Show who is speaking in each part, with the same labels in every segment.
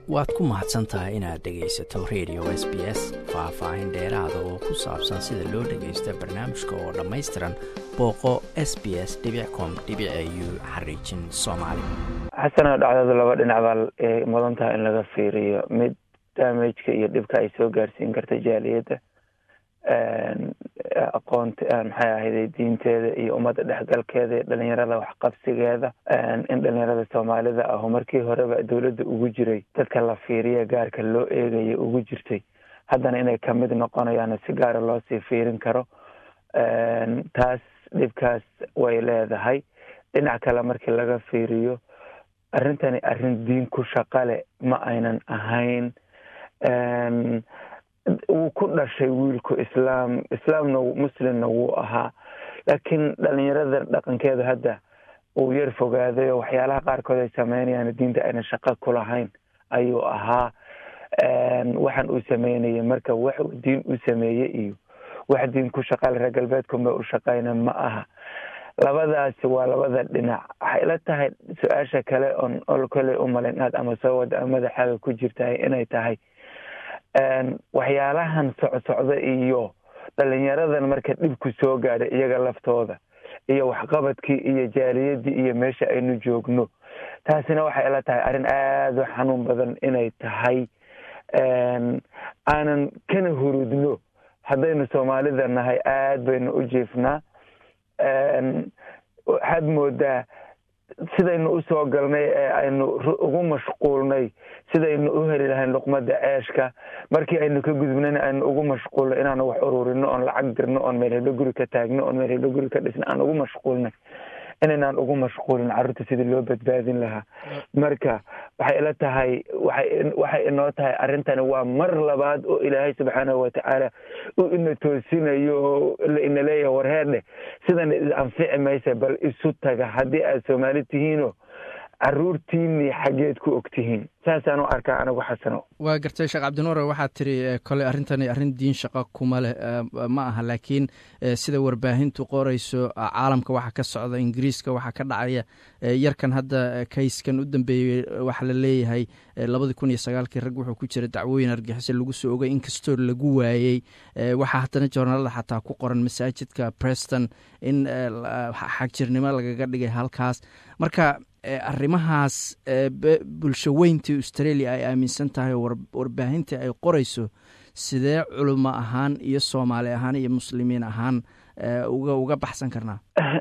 Speaker 1: waad ku mahadsan tahay inaad dhegaysato radio s b s faah-faahin dheeraada oo ku saabsan sida loo dhagaysta barnaamijka oo dhammaystiran booqo s b s com u xariijin soomaali
Speaker 2: xasana dhacdada laba dhinac baa mudan tahay in laga fiiriyo mid damageka iyo dhibka ay soo gaarsiin karta jaaliyadda aqoonta maxay ahayday diinteeda iyo ummadda dhexgalkeeda iyo dhalinyarada waxqabsigeeda in dhalinyarada soomaalida aho markii horeba dowladda ugu jiray dadka la fiiriya gaarka loo eegaya ugu jirtay haddana inay kamid noqonayaan si gaara loo sii fiirin karo taas dhibkaas way leedahay dhinac kale markii laga fiiriyo arrintani arrin diin ku shaqale ma aynan ahayn wuu ku dhashay wiilku islaam islaamna muslimna wuu ahaa laakiin dhalinyarada dhaqankeeda hadda uu yar fogaaday oo waxyaalaha qaarkood ay sameynayaan diinta ayna shaqo ku lahayn ayuu ahaa waxaan uu sameynayay marka wax uu diin u sameeyey iyo wax diin ku shaqaale reer galbeedkunba u shaqayna ma aha labadaasi waa labada dhinac waxay la tahay su-aasha kale oon ol kale u malin inaad ama soo wada ama madaxaaga ku jirtahay inay tahay waxyaalahan socsocda iyo dhalinyaradan marka dhibku soo gaadhay iyaga laftooda iyo waxqabadkii iyo jaaliyadii iyo meesha aynu joogno taasina waxay ila tahay arrin aada u xanuun badan inay tahay aanan kana hurudno haddaynu soomaalida nahay aada baynu u jiifnaa waxaad moodaa sidaynu usoo galnay ee aynu ugu mashquulnay sidaynu u heli lahayn luqmada ceeshka markii aynu ka gudubnayna aynu ugu mashquulnay inaanu wax ururino oon lacag dirno oon meel heblo guri ka taagno oon meel heblo guri ka dhisno aan ugu mashquulnay inaynaan ugu mashquulin carruurta sidii loo badbaadin lahaa marka waxay ila tahay waxay inoo tahay arrintani waa mar labaad oo ilaahay subxaanahu watacaala uu ina toosinayo oo ina leeyahay warheerdheh sidan is anfici maysa bal isu taga haddii aad soomaali tihiino caruurtiinii xaggeed ku og tihiin saasaan u arkaa anigu xasano
Speaker 1: waa gartay sheekh cabdinuure waxaad tiri kole arrintani arrin diin shaqo kuma leh ma aha laakiin sida warbaahintu qorayso caalamka waxa ka socda ingiriiska waxaa ka dhacaya yarkan hadda kayskan u dambeeyey waxaa la leeyahay labadii kun iyo sagaalkii rag wuxuu ku jira dacwooyin argixisa lagu soo ogay inkastoo lagu waayey waxaa haddana joornaalada xataa ku qoran masaajidka preston in xagjirnimo lagaga dhigay halkaas marka arrimahaas bulsho weyntii australia ay aaminsan tahay oo warbaahintii ay qorayso sidee culimo ahaan iyo soomaali ahaan iyo muslimiin ahaan uga uga baxsan karnaa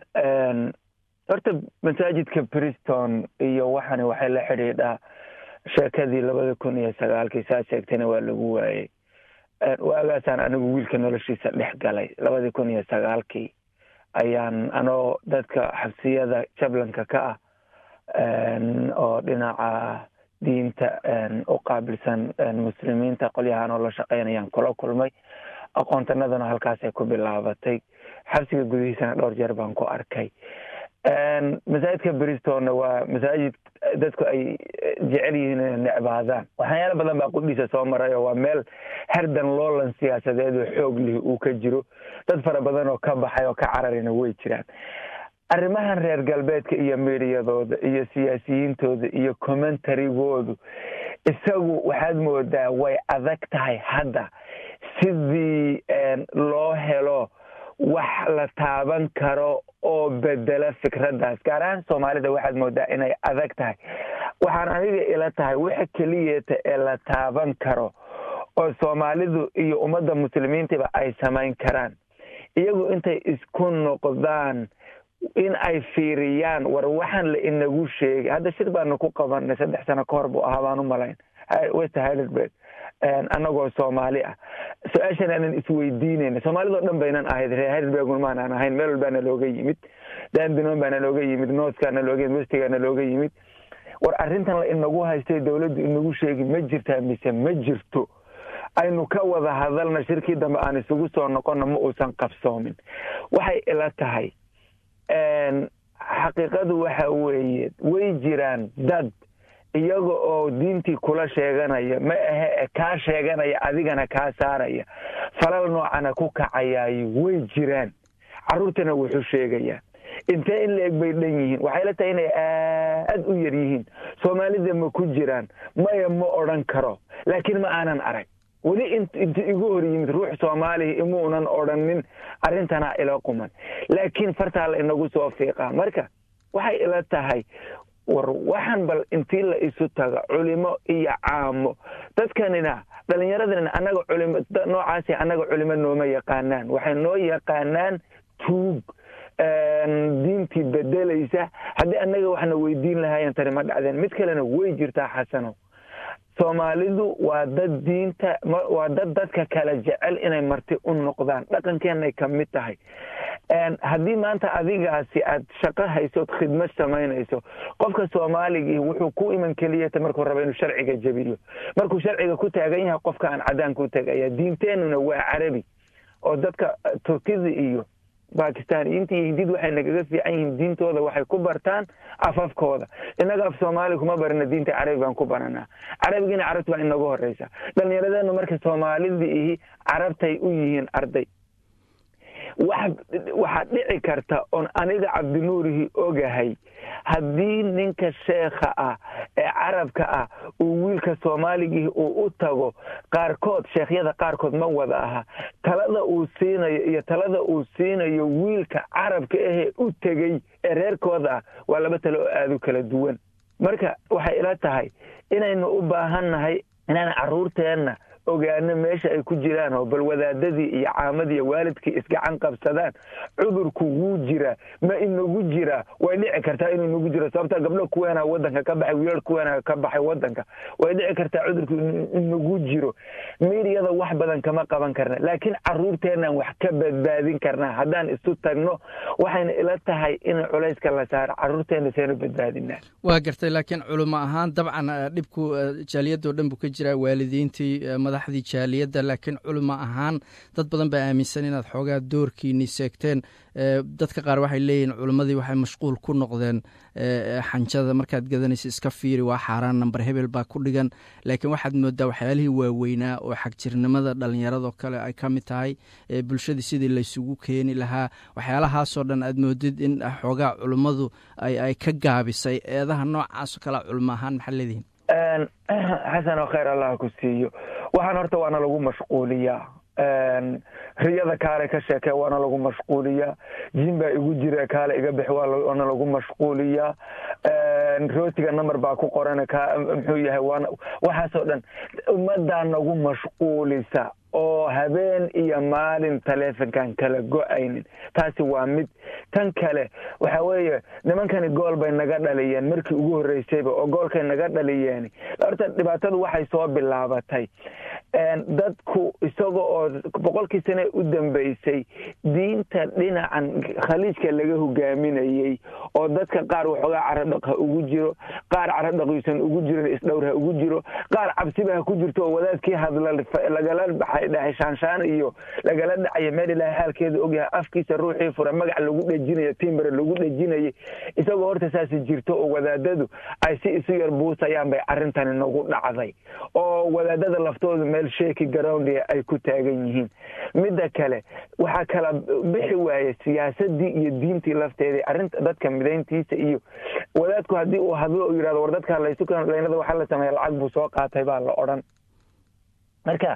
Speaker 2: horta masaajidka briston iyo waxani waxay la xidhiidhaa sheekadii labada kun iyo sagaalkii saa sheegtayna waa lagu waayey waagaasaan anigu wiilka noloshiisa dhex galay labadii kun iyo sagaalkii ayaan anoo dadka xabsiyada jablanka ka ah oo dhinaca diinta u qaabilsan muslimiinta qolyahaan oo la shaqeynayaan kula kulmay aqoontanadana halkaasay ku bilaabatay xabsiga gudihiisana dhowr jeer baan ku arkay masaajidka bristonna waa masaajid dadku ay jecel yihiin inay necbaadaan waxyaalo badan baa qudhiisa soo maray oo waa meel herdan loolan siyaasadeed oo xoog lihi uu ka jiro dad fara badan oo ka baxay oo ka cararina way jiraan arrimahan reer galbeedka iyo miidiyadooda iyo siyaasiyiintooda iyo commentarigoodu isagu waxaad moodaa way adag tahay hadda sidii loo helo wax la taaban karo oo bedela fikraddaas gaar ahaan soomaalida waxaad moodaa inay adag tahay waxaan aniga ila tahay waxa keliyeeta ee la taaban karo oo soomaalidu iyo ummadda muslimiintaba ay samayn karaan iyagu intay isku noqdaan in ay fiiriyaan war waxaan la inagu sheegay hadda shir baanu ku qabanay saddex sano ka hor buu ahaa baan u malayn west hiderberg annagoo soomaali ah su-aashan aanan isweydiinayna soomaalidao dhan baynan ahayd reer hiderbergun maanaan ahayn meel walbaana looga yimid dandinoon baana looga yimid northkaana looga yimid westigaana looga yimid war arrintan la inagu haystay dowladdu inagu sheegi ma jirtaa mise ma jirto aynu ka wada hadalna shirkii dambe aan isugu soo noqonna ma uusan qabsoomin waxay ila tahay xaqiiqadu waxa weeye way jiraan dad iyaga oo diintii kula sheeganaya ma ahe kaa sheeganaya adigana kaa saaraya falal noocana ku kacayaayo way jiraan carruurtana wuxuu sheegayaa intee in la-eg bay dhan yihiin waxay la tahay inay aad u yar yihiin soomaalida ma ku jiraan maya ma odhan karo laakiin ma aanan arag weli inta igu hor yimid ruux soomaaliya imuunan odhanin arrintana ila quman laakiin fartaa la inagu soo fiiqaa marka waxay ila tahay war waxaan bal intii la isu taga culimo iyo caamo dadkanina dhalinyaradana annaga culimo noocaasi annaga culimo nooma yaqaanaan waxay noo yaqaanaan tuug diintii bedelaysa haddii annaga waxna weydiin lahaayeen tani ma dhacdeen mid kalena way jirtaa xasano soomaalidu waa dad diinta waa dad dadka kala jecel inay marti u noqdaan dhaqankeenay ka mid tahay haddii maanta adigaasi aad shaqo haysood khidmad samaynayso qofka soomaaligii wuxuu ku iman keliyata markuu raba inuu sharciga jebiyo markuu sharciga ku taagan yahay qofka aan cadaanka u tagaya diinteenuna waa carabi oo dadka turkida iyo bakistaniyiinta iyo hindid waxay nagaga fiican yihiin diintooda waxay ku bartaan afafkooda innaga af soomaali kuma barana diinta carabi baan ku baranaa carabigina carabti baa inagu horeysa dhalinyaradeennu marka soomaalida ihi carabtay u yihiin arday waxaa dhici karta oon aniga cabdinuurihi ogahay haddii ninka sheekha ah ee carabka ah uu wiilka soomaaligii uu u tago qaarkood sheekhyada qaarkood ma wada aha talada uu siinayo iyo talada uu siinayo wiilka carabka ahee u tegey ee reerkooda ah waa laba tale oo aada u kala duwan marka waxay ila tahay inaynu u baahannahay inaan carruurteenna ogaano meesha ay ku jiraan oo bal wadaadadii iyo caamadii iyo waalidkii isgacan qabsadaan cudurku wuu jiraa ma inagu jiraa way dhici kartaa inuu inagu jiro sababta gabdho kuweena wadanka ka baxay wiilal kuweena ka baxay wadanka way dhici kartaa cudurku inagu jiro miidiyada wax badan kama qaban karna laakiin caruurteenaan wax ka badbaadin karnaa haddaan isu tagno waxayna ila tahay in culayska la saaro caruurteena seenu badbaadinaa
Speaker 1: waa gartay laakiin culimo ahaan dabcan dhibku jaaliyadoo dhan buu ka jiraa waalidiintii madaxdii jaaliyadda laakiin culimo ahaan dad badan baa aaminsan inaad xoogaa doorkiini seegteen dadka qaar waxay leeyihin culimmadii waxay mashquul ku noqdeen xanjada markaad gadanaysa iska fiiri waa xaaraan namber hebel baa ku dhigan laakiin waxaad moodaa waxyaalihii waaweynaa oo xagjirnimada dhallinyaradoo kale ay ka mid tahay bulshadii sidii laysugu keeni lahaa waxyaalahaasoo dhan aad moodid in xoogaa culimmadu ay ka gaabisay eedaha noocaasoo kale culimo ahaan maxaa leedihin
Speaker 2: xasan oo khayr allah ku siiyo waxaan horta waana lagu mashquuliyaa riyada kaale ka sheekee waana lagu mashquuliyaa jin baa igu jira kaale iga bix waana lagu mashquuliyaa rootiga number baa ku qoran muxuu yahay waxaasoo dhan ummaddaa nagu mashquulisa oo habeen iyo maalin taleefonkan kala go-aynin taasi waa mid tan kale waxa weeye nimankani gool bay naga dhaliyeen markii ugu horreysayba oo goolkay naga dhaliyeen horta dhibaatadu waxay soo bilaabatay dadku isaga oo boqolkii sane u dambeysay diinta dhinacan khaliijka laga hogaaminayey oo dadka qaar waxoogaa caradhaq ha ugu jiro qaar caradhaqiisan ugu jirin isdhowr ha ugu jiro qaar cabsiba ha ku jirto oo wadaadkii hadla lagala baxay dhahay shaanshaan iyo lagala dhacaya meel ilaahay xaalkeeda ogyahay afkiisa ruuxii fura magac lagu dhejinayo timbere lagu dhejinayay isagoo horta saasi jirto oo wadaadadu ay si isu yar buusayaan bay arrintani nagu dhacday oo wadaadada laftoodu meel sheeki garowndia ay ku taagan yihiin midda kale waxaa kala bixi waaye siyaasadii iyo diintii lafteedii arrinta dadka midayntiisa iyo wadaadku haddii uu hadlo u yidhahdo war dadka laysuleynada waxaa la sameeya lacag buu soo qaatay baa la odhan marka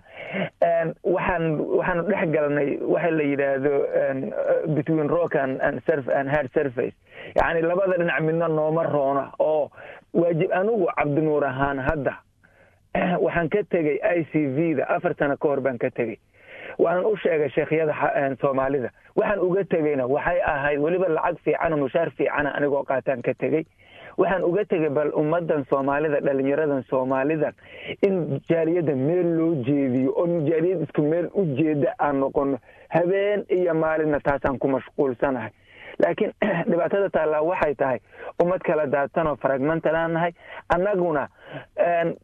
Speaker 2: waxaan waxaanu dhex galnay waxa la yidhaahdo between rock and and hard surface yacni labada dhinac midna nooma roona oo waajib anigu cabdinuur ahaan hadda waxaan ka tegey i c v da afar sano ka hor baan ka tegey waanan u sheegay sheekhyada soomaalida waxaan uga tegeyna waxay ahayd weliba lacag fiicana mushaar fiicana anigoo qaataan ka tegey waxaan uga tegay bal ummadan soomaalida dhalinyaradan soomaalidan in jaaliyadda meel loo jeediyo oo jaaliyad isku meel u jeeda aan noqono habeen iyo maalinna taasaan ku mashquulsanahay laakiin dhibaatada taallaa waxay tahay ummad kala daadsanoo fragmentanaan nahay annaguna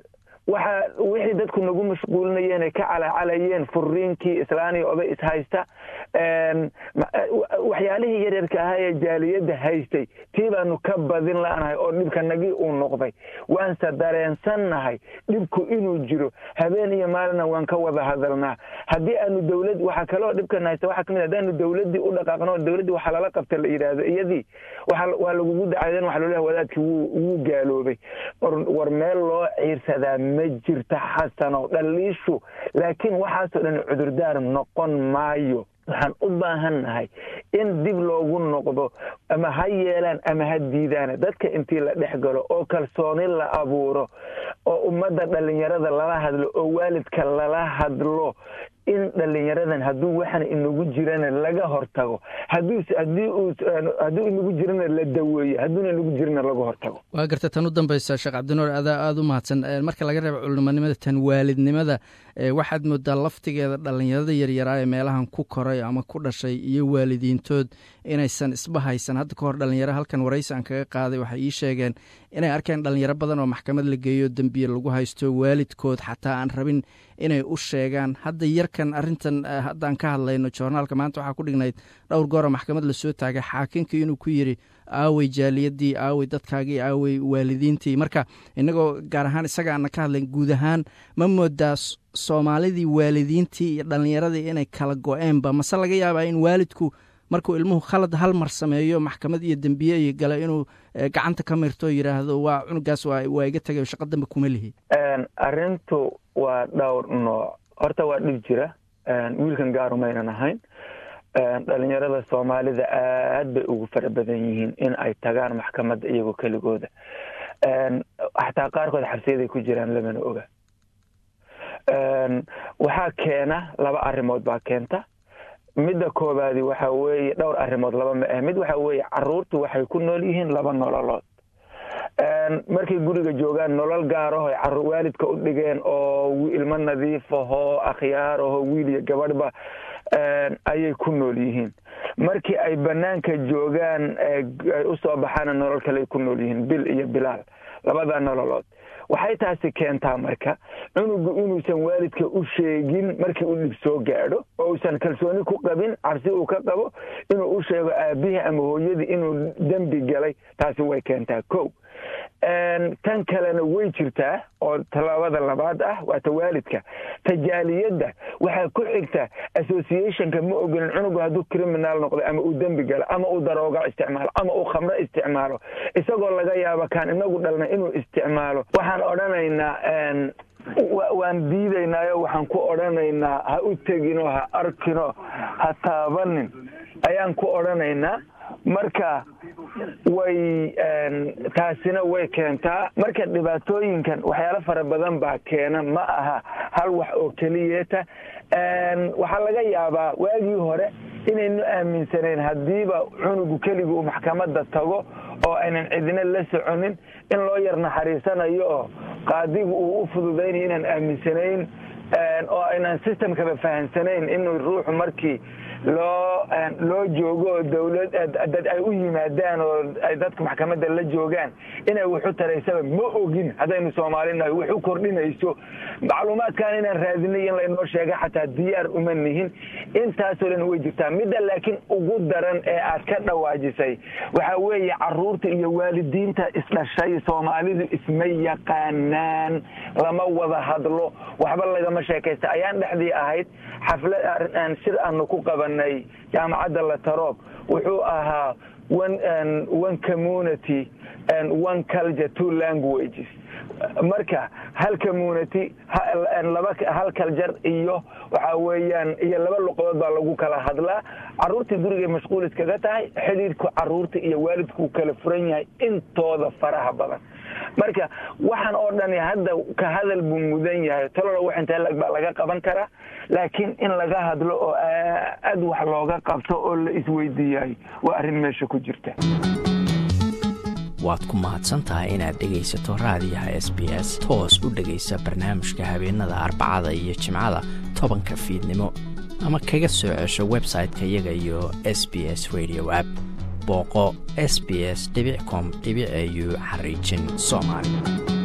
Speaker 2: waxa wixii dadku nagu mashquulinayeen ay ka calacalayeen furiinkii islaaniya oday ishaysta waxyaalihii yaryarka ahaa ee jaaliyadda haystay tii baanu ka badin la'nahay oo dhibkanagii uu noqday waanse dareensannahay dhibku inuu jiro habeen iyo maalina waan ka wada hadalnaa haddii aanu dowlad waxaa kaloo dhibkan haysta waxaa kamid haddaanu dowladdii u dhaqaaqno dowladdii waxaa lala qabta la yidhaahdo iyadii waa lagugu dacaydan waxa loo lehay wadaadkii wuu gaaloobay war meel loo ciirsadaa ma jirta xasanow dhaliishu laakiin waxaasoo dhan cudurdaar noqon maayo waxaan u baahannahay in dib loogu noqdo ama ha yeelaan ama ha diidaana dadka intii la dhex galo oo kalsooni la abuuro oo ummadda dhallinyarada lala hadlo oo waalidka lala hadlo in dhalinyaradan hadduu waxan inagu jirana laga hortago hadduu inagu jirana la daweeyo hadduuna inagu jirana laga hortago
Speaker 1: waa garta tan u dambaysa sheekh cabdinuur adaa aada u mahadsan marka laga reebo culimonimada tan waalidnimada waxaad moodaa laftigeeda dhallinyarada yaryaraa ee meelahan ku koray ama ku dhashay iyo waalidiintood inaysan isba haysan hadda ka hor dhalinyaro halkan waraysi aan kaga qaaday waxay ii sheegeen inay arkeen dhalinyaro badan oo maxkamad la geeyo dembiye lagu haysto waalidkood xataa aan rabin inay u sheegaan hadda yarkan arintan haddaan ka hadlayno joornaalka maanta waxaa ku dhignayd dhowr goora maxkamad lasoo taagay xaakinkii inuu ku yidhi aawey jaaliyadii aawey dadkaagii aawey waalidiintii marka inagoo gaar ahaan isaga aana ka hadlayn guud ahaan ma moodaa soomaalidii waalidiintii iyo dhallinyaradii inay kala go-eenba mase laga yaabaa in waalidku markuu ilmuhu khalad hal mar sameeyo maxkamad iyo dembiye iyo gale inuu gacanta ka mirto yidhaahdo waa cunugaas waa iga tegay shaqo dambe kuma lihi
Speaker 2: arrintu waa dhowr nooc horta waa dhib jira wiilkan gaarumaynan ahayn dhalinyarada soomaalida aad bay ugu fara badan yihiin in ay tagaan maxkamadda iyagoo keligooda xataa qaarkood xabsiyaday ku jiraan lamana oga waxaa keena laba arrimood baa keenta midda koobaadi waxa weeye dhowr arrimood laba ma ah mid waxa weeye caruurtu waxay ku nool yihiin laba nololood markay guriga joogaan nolol gaaraho waalidka u dhigeen oo ilmo nadiif ahoo akhyaar ahoo wiil iyo gabadhba ayay ku nool yihiin markii ay banaanka joogaan ay usoo baxaana nolol kale ay ku nool yihiin bil iyo bilaal labada nololood waxay taasi keentaa marka cunugu inuusan waalidka u sheegin markii uu dhib soo gaadho oo uusan kalsooni ku qabin cabsi uu ka qabo inuu u sheego aabihii ama hooyadii inuu dembi galay taasi way keentaa ko tan kalena way jirtaa oo tallaabada labaad ah waa ta waalidka tajaaliyadda waxaa ku xigta associationka ma ogolin cunugu hadduu criminal noqdo ama uu dembi galo ama uu darooga isticmaalo ama uu khamro isticmaalo isagoo laga yaabo kaan inagu dhalna inuu isticmaalo waxaan odhanaynaa waan diidaynaayo waxaan ku odhanaynaa ha u teginoo ha arkinoo ha taabanin ayaan ku odhanaynaa marka way taasina way keentaa marka dhibaatooyinkan waxyaalo fara badan baa keena ma aha hal wax oo keliyeeta waxaa laga yaabaa waagii hore inaynu aaminsanayn haddiiba cunugu keligii uu maxkamadda tago oo aynan cidina la soconin in loo yar naxariisanayo oo qaadigu uu u fududaynayo inaan aaminsanayn oo aynan systemkaba fahamsanayn inuu ruuxu markii loo loo joogo oo dawlad dad ay u yimaadaan oo ay dadka maxkamadda la joogaan inay wuxu taraysaba ma ogin haddaynu soomaalinahay wuxu kordhinayso macluumaadkan inaan raadinay in laynoo sheega xataa diyaar uma nihin intaasoo dhan way jirtaa midda laakiin ugu daran ee aad ka dhawaajisay waxaa weeye caruurta iyo waalidiinta isdhashay soomaalidu isma yaqaanaan lama wada hadlo waxba lagama sheekaysta ayaan dhexdii ahayd xaflad shir aanu ku qabanay jaamacadda lataroob wuxuu ahaa one community and one culture two languages marka hal community laba hal kaljar iyo waxa weeyaan iyo laba luqadood baa lagu kala hadlaa caruurtii gurigay mashquul iskaga tahay xidhiidhku caruurta iyo waalidku kala furan yahay intooda faraha badan marka waxaan oo dhani hadda ka hadal buu mudan yahay talola wax intee lag baa laga qaban karaa laakiin in laga hadlo oo aad wax looga qabto oo la isweydiiyayo waa arrin meesha ku jirta
Speaker 3: waad ku mahadsantahay inaad dhegaysato raadiyaha s b s toos u dhegaysa barnaamijka habeenada arbacada iyo jimcada tobanka fiidnimo ama kaga soo cesho website-ka iyaga iyo s b s radio app booqo s b s com au xariijin soomaali